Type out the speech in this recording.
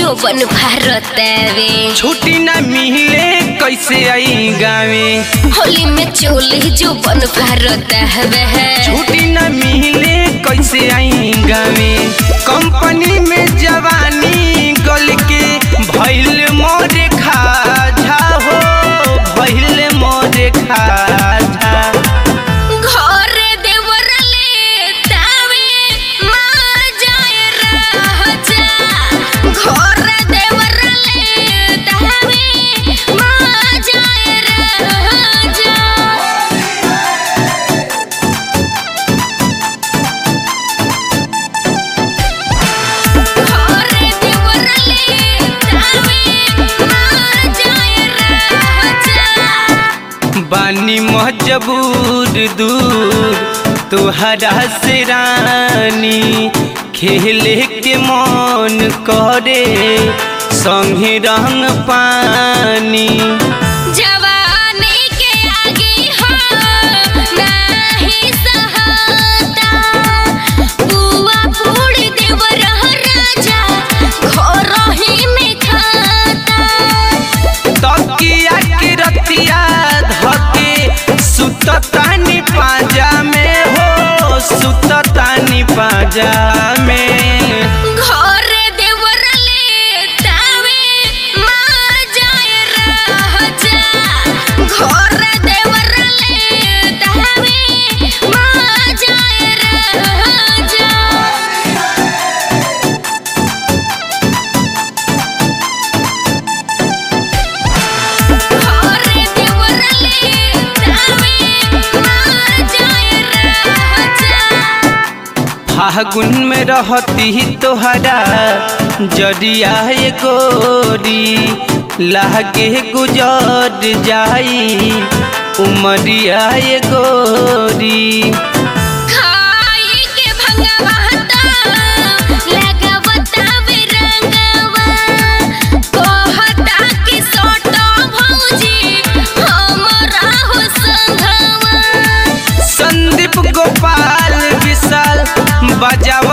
जो बन भारतवे छुट्टी न मिले कैसे आई गावे होली में चोली जो बन भारतवे छुट्टी न मिले कैसे आई गावे कंपनी में जवानी गल के भैल मोरे खाझा हो भैल मोरे खाझा घर देवरले तावे माँ जाए राजा घर देवरले तावे माँ जाए राजा घरे देवरले तावे माँ जाए राजा बानी मजबूर दूर तुहरा से रानी खेले के मन करे संगे रंग पानी जवानी के आगे हो नाही सहाता बुआ फूड़ देव रह राजा घर ही में खाता तकिया के रतिया धके सुततानी पाजा में हो सुततानी पाजा में घरे देवरले तावे माँ जाए राजा घर देवरले तावे माँ जाए राजा घरे देवरले तावे माँ जाए राजा फागुन में रहती तोहरा जरिया ये गोरी लागे गुजर जाई उमरिया ये गोरी खाई के भंगवाता लगावता बिरंगवा कहता कि सोटो भौजी हमरा हो संघवा संदीप गोपाल विशाल बजाव